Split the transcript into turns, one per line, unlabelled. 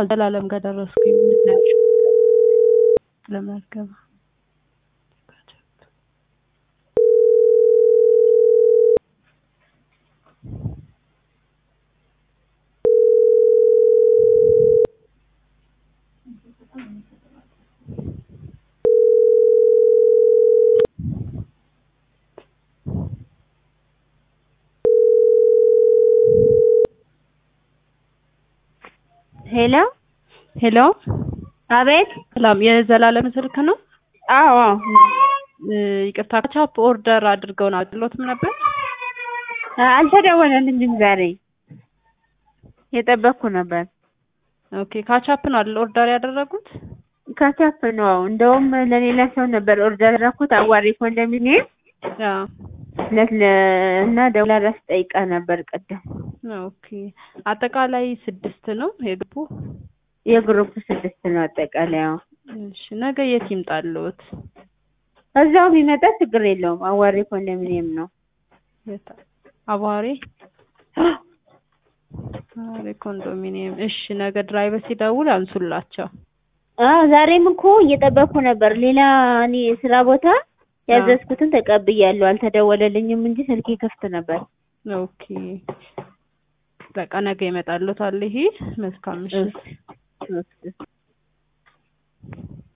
ዘላለም ጋር ደረስኩኝ። ምንድን ነው ያልሽው? ለመዝገባ
ሄሎ
ሄሎ፣
አቤት።
ሰላም። የዘላለም ስልክ ነው?
አዎ
እ፣ ይቅርታ ካቻፕ ኦርደር አድርገውን አጥሎትም ነበር።
አልተደወለልኝም ዛሬ የጠበቅኩ ነበር።
ኦኬ፣ ካቻፕ ነው አይደል ኦርደር ያደረጉት?
ካቻፕ ነው። እንደውም ለሌላ ሰው ነበር ኦርደር ያደረኩት አዋሪ ኮንዶሚኒየም
አዎ።
ለት ለ- እና ደውላ ራስ ጠይቃ ነበር ቅድም።
ኦኬ፣ አጠቃላይ ስድስት ነው የግቡ።
የግሩፕ ስድስት ነው አጠቃላይ። አዎ
እሺ፣ ነገ የት ይምጣልዎት?
እዛው ቢመጣ ችግር የለውም። አዋሪ ኮንዶሚኒየም ነው።
የት? አቧሬ አቧሬ ኮንዶሚኒየም። እሺ፣ ነገ ድራይቨር ሲደውል አንሱላቸው።
አዎ ዛሬም እኮ እየጠበቅኩ ነበር። ሌላ እኔ ስራ ቦታ ያዘዝኩትን ተቀብያለሁ። አልተደወለልኝም እንጂ ስልኬ ክፍት ነበር።
ኦኬ፣ በቃ ነገ ይመጣልዎታል። ይሄ መልካም ምሽት።
እሺ።